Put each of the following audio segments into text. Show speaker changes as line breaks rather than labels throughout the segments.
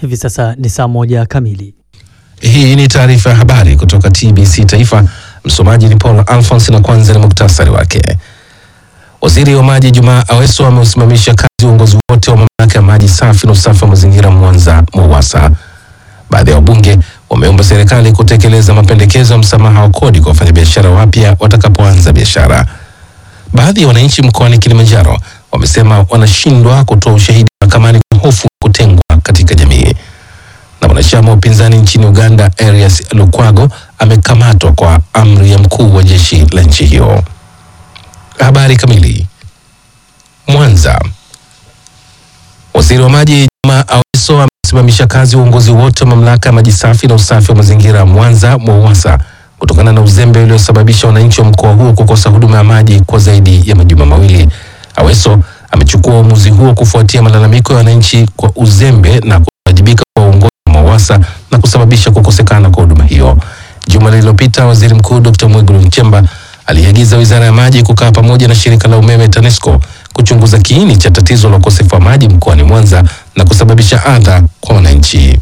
Hivi sasa ni saa moja kamili.
Hii ni taarifa ya habari kutoka TBC Taifa. Msomaji ni Paul Alphonse na kwanza ni muktasari wake. Waziri wa maji Jumaa Aweso ameusimamisha kazi uongozi wote wa mamlaka ya maji safi na usafi wa mazingira Mwanza MUWASA. Baadhi ya wabunge wameomba serikali kutekeleza mapendekezo ya msamaha wa kodi kwa wafanyabiashara wapya watakapoanza biashara. Baadhi ya wananchi mkoani Kilimanjaro wamesema wanashindwa kutoa ushahidi mahakamani kwa hofu ya kutengwa katika jamii. Na mwanachama wa upinzani nchini Uganda Erias Lukwago amekamatwa kwa amri ya mkuu wa jeshi la nchi hiyo. Habari kamili. Mwanza. Waziri wa maji Juma Aweso amesimamisha kazi uongozi wote wa mamlaka ya maji safi na usafi wa mazingira Mwanza MUWASA kutokana na uzembe uliosababisha wananchi wa mkoa huo kukosa huduma ya maji kwa zaidi ya majuma mawili. Aweso amechukua uamuzi huo kufuatia malalamiko ya wananchi kwa uzembe na kuwajibika kwa uongozi wa MUWASA na kusababisha kukosekana kwa huduma hiyo. Juma lililopita, Waziri Mkuu Dr. Mwigulu Nchemba aliagiza Wizara ya Maji kukaa pamoja na shirika la umeme TANESCO kuchunguza kiini cha tatizo la ukosefu wa maji mkoani Mwanza na kusababisha adha kwa wananchi.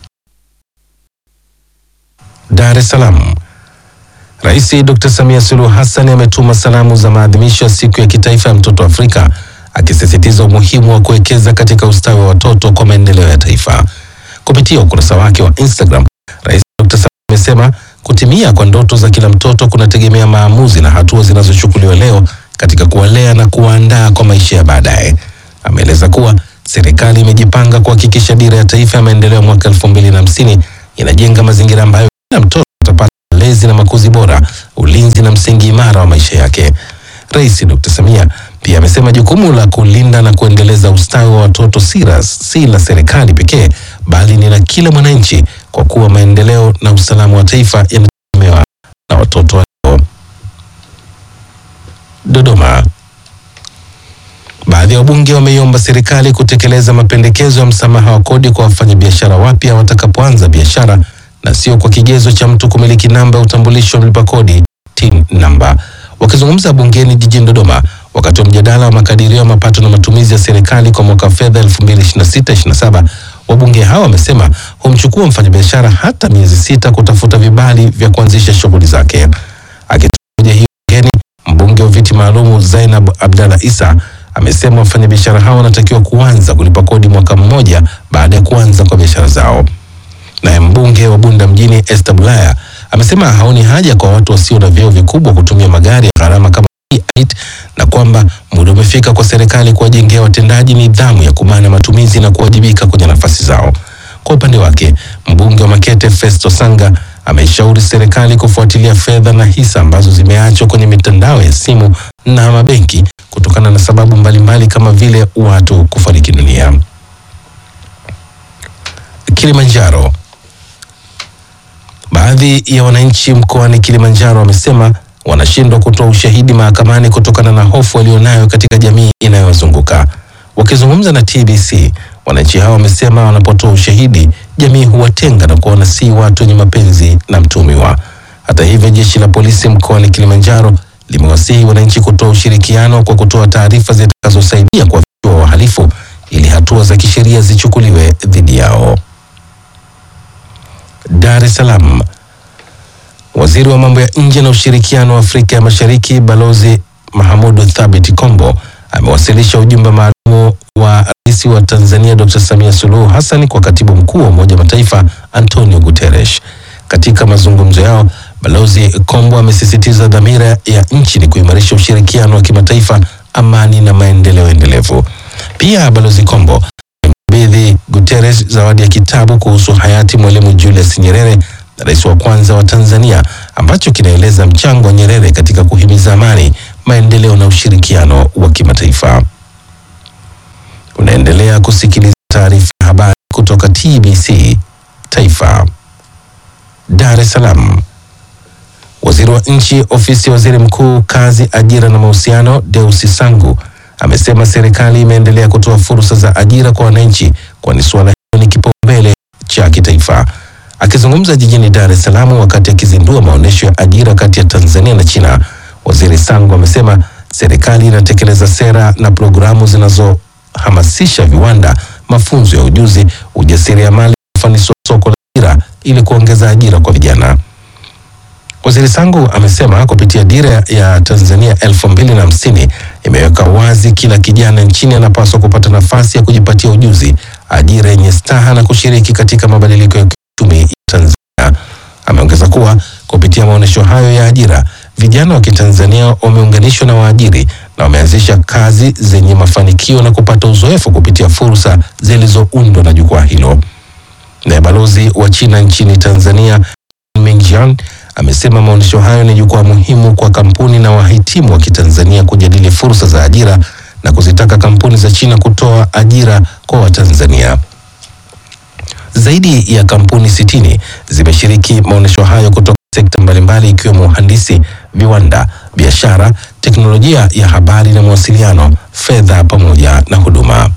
Dar es Salaam. Rais Dr. Samia Suluhu Hassan ametuma salamu za maadhimisho ya siku ya kitaifa ya mtoto Afrika akisisitiza umuhimu wa kuwekeza katika ustawi wa watoto kwa maendeleo ya taifa. Kupitia ukurasa wake wa Instagram, Rais Dr. Samia amesema kutimia kwa ndoto za kila mtoto kunategemea maamuzi na hatua zinazochukuliwa leo katika kuwalea na kuwaandaa kwa maisha ya baadaye. Ameeleza kuwa serikali imejipanga kuhakikisha dira ya taifa ya maendeleo ya mwaka elfu mbili na hamsini inajenga mazingira ambayo kila mtoto atapata malezi na makuzi bora, ulinzi na msingi imara wa maisha yake. Rais Dr. Samia pia amesema jukumu la kulinda na kuendeleza ustawi wa watoto si la si la serikali pekee bali ni la kila mwananchi, kwa kuwa maendeleo na usalama wa taifa yanategemewa na watoto walio. Dodoma. Baadhi ya wabunge wameiomba serikali kutekeleza mapendekezo ya msamaha wa kodi kwa wafanyabiashara wapya watakapoanza biashara na sio kwa kigezo cha mtu kumiliki namba ya utambulisho wa mlipa kodi TIN namba. Wakizungumza bungeni jijini Dodoma wakati wa mjadala wa makadirio ya mapato na matumizi ya serikali kwa mwaka wa fedha 2026/27, wabunge hao wamesema humchukua mfanyabiashara hata miezi sita kutafuta vibali vya kuanzisha shughuli zake. Akitoa hoja hiyo bungeni, mbunge wa viti maalumu Zainab Abdalla Isa amesema wafanyabiashara hao wanatakiwa kuanza kulipa kodi mwaka mmoja baada ya kuanza kwa biashara zao. Naye mbunge wa Bunda mjini Esther Bulaya amesema haoni haja kwa watu wasio na vyeo vikubwa kutumia magari ya gharama kama E8 na kwamba muda umefika kwa serikali kuwajengea watendaji nidhamu ya kumana matumizi na kuwajibika kwenye nafasi zao. Kwa upande wake, mbunge wa Makete Festo Sanga ameishauri serikali kufuatilia fedha na hisa ambazo zimeachwa kwenye mitandao ya simu na mabenki kutokana na sababu mbalimbali kama vile watu kufariki dunia. Kilimanjaro. Baadhi ya wananchi mkoani Kilimanjaro wamesema wanashindwa kutoa ushahidi mahakamani kutokana na hofu walionayo katika jamii inayowazunguka. Wakizungumza na TBC, wananchi hao wamesema wanapotoa ushahidi, jamii huwatenga na kuona si watu wenye mapenzi na mtumiwa. Hata hivyo, jeshi la polisi mkoani Kilimanjaro limewasihi wananchi kutoa ushirikiano kwa kutoa taarifa zitakazosaidia kuwafichua wahalifu ili hatua za kisheria zichukuliwe dhidi yao. Dar es Salaam. Waziri wa mambo ya nje na ushirikiano wa Afrika ya Mashariki Balozi Mahamudu Thabit Kombo amewasilisha ujumbe maalum wa Rais wa Tanzania Dr. Samia Suluhu Hassan kwa Katibu Mkuu wa Umoja wa Mataifa Antonio Guterres. Katika mazungumzo yao, Balozi Kombo amesisitiza dhamira ya nchi ni kuimarisha ushirikiano wa kimataifa, amani na maendeleo endelevu. Pia Balozi Kombo amemkabidhi Guterres zawadi ya kitabu kuhusu hayati Mwalimu Julius Nyerere rais wa kwanza wa Tanzania ambacho kinaeleza mchango wa Nyerere katika kuhimiza amani, maendeleo na ushirikiano wa kimataifa. Unaendelea kusikiliza taarifa ya habari kutoka TBC Taifa. Dar es Salaam. Waziri wa Nchi, Ofisi ya Waziri Mkuu, Kazi, Ajira na Mahusiano, Deusi Sangu amesema serikali imeendelea kutoa fursa za ajira kwa wananchi, kwani suala hilo ni kipaumbele cha kitaifa. Akizungumza jijini Dar es Salaam wakati akizindua maonyesho ya ajira kati ya Tanzania na China, Waziri Sangu amesema serikali inatekeleza sera na programu zinazohamasisha viwanda, mafunzo ya ujuzi, ujasiriamali ufanisi wa soko la ajira ili kuongeza ajira kwa vijana. Waziri Sangu amesema kupitia dira ya Tanzania elfu mbili na hamsini imeweka wazi kila kijana nchini anapaswa kupata nafasi ya kujipatia ujuzi, ajira yenye staha na kushiriki katika mabadiliko ya kiuchumi ya Tanzania. Ameongeza kuwa kupitia maonyesho hayo ya ajira, vijana wa Kitanzania wameunganishwa na waajiri na wameanzisha kazi zenye mafanikio na kupata uzoefu kupitia fursa zilizoundwa na jukwaa hilo. Naye balozi wa China nchini Tanzania Mingjian amesema maonyesho hayo ni jukwaa muhimu kwa kampuni na wahitimu wa Kitanzania kujadili fursa za ajira na kuzitaka kampuni za China kutoa ajira kwa Watanzania. Zaidi ya kampuni sitini zimeshiriki maonyesho hayo kutoka sekta mbalimbali ikiwemo uhandisi, viwanda, biashara, teknolojia ya habari na mawasiliano, fedha pamoja na huduma.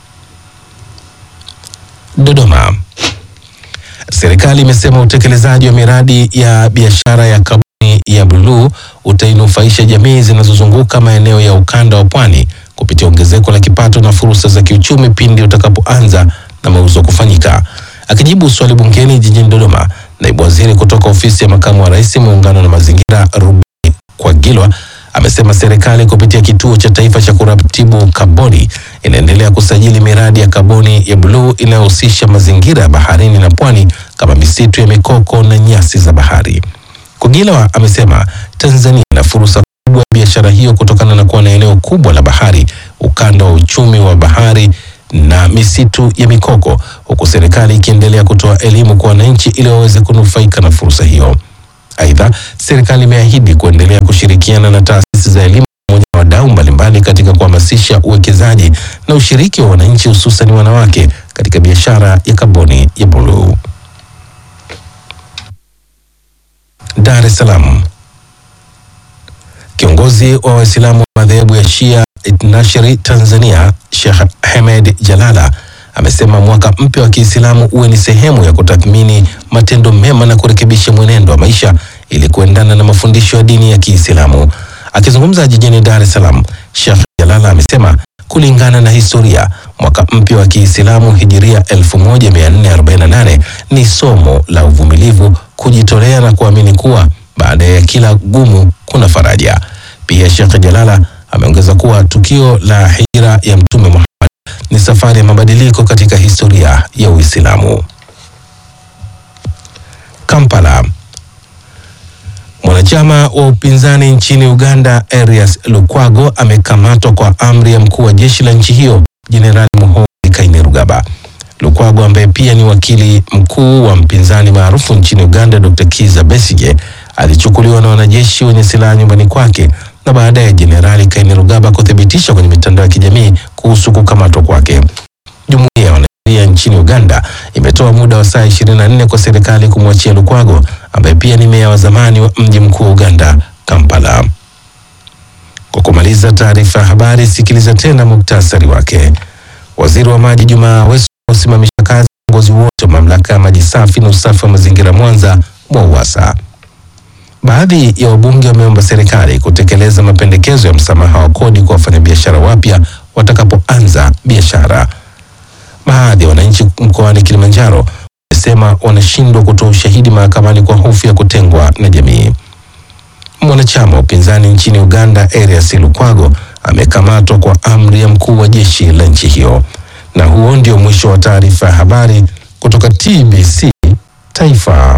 Dodoma. Serikali imesema utekelezaji wa miradi ya biashara ya kaboni ya buluu utainufaisha jamii zinazozunguka maeneo ya ukanda wa pwani kupitia ongezeko la kipato na fursa za kiuchumi pindi utakapoanza na mauzo kufanyika. Akijibu swali bungeni jijini Dodoma, naibu waziri kutoka ofisi ya makamu wa rais muungano na mazingira Rubi Kwagilwa amesema serikali kupitia kituo cha taifa cha kuratibu kaboni inaendelea kusajili miradi ya kaboni ya buluu inayohusisha mazingira ya baharini na pwani kama misitu ya mikoko na nyasi za bahari. Kwagilwa amesema Tanzania ina fursa kubwa ya biashara hiyo kutokana na kuwa na eneo kubwa la bahari, ukanda wa uchumi wa bahari na misitu ya mikoko, huku serikali ikiendelea kutoa elimu kwa wananchi ili waweze kunufaika na fursa hiyo. Aidha, serikali imeahidi kuendelea kushirikiana na taasisi za elimu pamoja na wadau mbalimbali katika kuhamasisha uwekezaji na ushiriki wa wananchi hususan wanawake katika biashara ya kaboni ya buluu. Dar es Salaam. Kiongozi wa Waislamu wa madhehebu ya Shia Itnashiri Tanzania, Sheikh Hamed Jalala amesema mwaka mpya wa Kiislamu uwe ni sehemu ya kutathmini matendo mema na kurekebisha mwenendo wa maisha ili kuendana na mafundisho ya dini ya Kiislamu. Akizungumza jijini Dar es Salaam, Sheikh Jalala amesema kulingana na historia, mwaka mpya wa Kiislamu hijiria 1448 ni somo la uvumilivu, kujitolea na kuamini kuwa baada ya kila gumu kuna faraja. Pia Sheikh Jalala ameongeza kuwa tukio la hijra ya Mtume Muhammad ni safari ya mabadiliko katika historia ya Uislamu. Kampala. Mwanachama wa upinzani nchini Uganda Erias Lukwago amekamatwa kwa amri ya mkuu wa jeshi la nchi hiyo Jenerali Muhoozi Kainerugaba. Lukwago ambaye pia ni wakili mkuu wa mpinzani maarufu nchini Uganda Dr. Kiza Besige alichukuliwa na wanajeshi wenye silaha nyumbani kwake na baadaye Jenerali Kainerugaba kuthibitisha kwenye mitandao ya kijamii kuhusu kukamatwa kwake. Jumuiya ya wanasheria nchini Uganda imetoa muda wa saa 24 kwa serikali kumwachia Lukwago ambaye pia ni meya wa zamani wa mji mkuu wa Uganda, Kampala. Kwa kumaliza taarifa ya habari, sikiliza tena muktasari wake. Waziri wa maji Jumaa Aweso usimamisha kazi viongozi wote wa mamlaka ya maji safi na usafi wa mazingira Mwanza MWAUWASA. Baadhi ya wabunge wameomba serikali kutekeleza mapendekezo ya msamaha wa kodi kwa wafanyabiashara wapya watakapoanza biashara. Baadhi ya wananchi mkoani Kilimanjaro wamesema wanashindwa kutoa ushahidi mahakamani kwa hofu ya kutengwa na jamii. Mwanachama wa upinzani nchini Uganda Erias Lukwago amekamatwa kwa amri ya mkuu wa jeshi la nchi hiyo. Na huo ndio mwisho wa taarifa ya habari kutoka TBC Taifa.